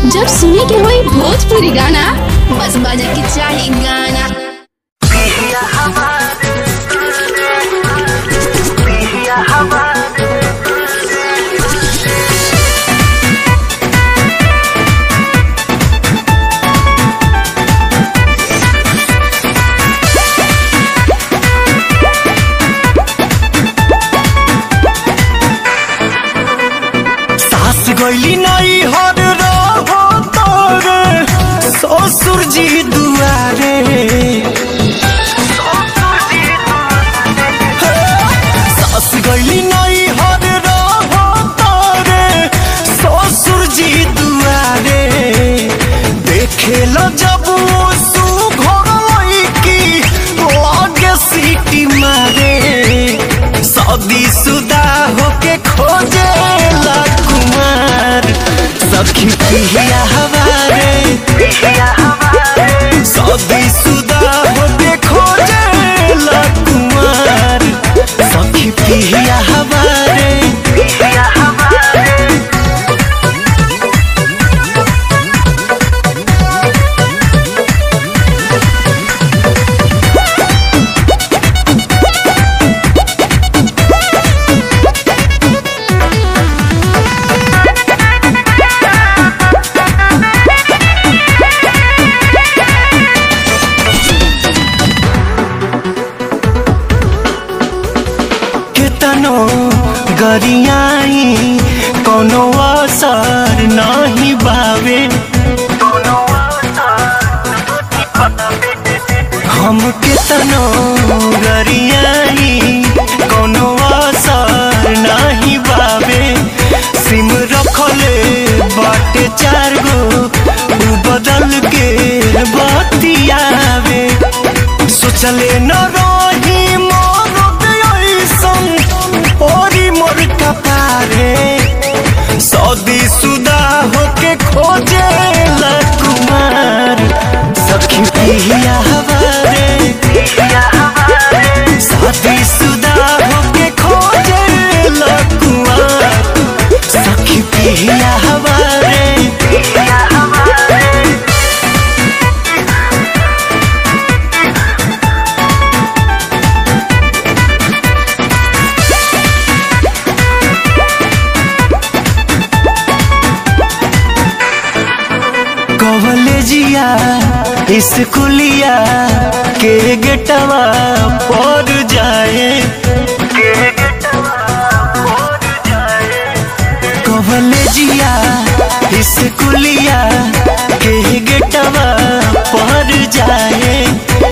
जब सुने के होई भोजपुरी गाना बस बजे के चाही गाना सास गईली नहीं हर रहो तोरे ससुर जी दुआरे सास गईली नहीं हर रहो तोरे ससुर जी दुआरे देखे लो जब सु घर की लागे सीटी मारे शादी सुदा होके खोजे ला कुमार सखी पिया हमारे शादी सुदा होके खोजे ला कुमार सखी पिया हमारे केतनो गरियाई कोनो असर नहीं बावे हम केतनो गरियाई कोनो असर नहीं बावे सिम रखले बाटे चार गो उ बदल के बतियावे सोचले न रही मोर ऐसन ओरी मोर कपारे सौदी सुदा होके खोजे ला कुमार सखी पिया हमारे शादी सुदा होके खोजे ला कुमार सखी पिया हमारे कॉलेजिया स्कूलिया के गेटवा पर जाए कॉलेजिया स्कूलिया के गेटवा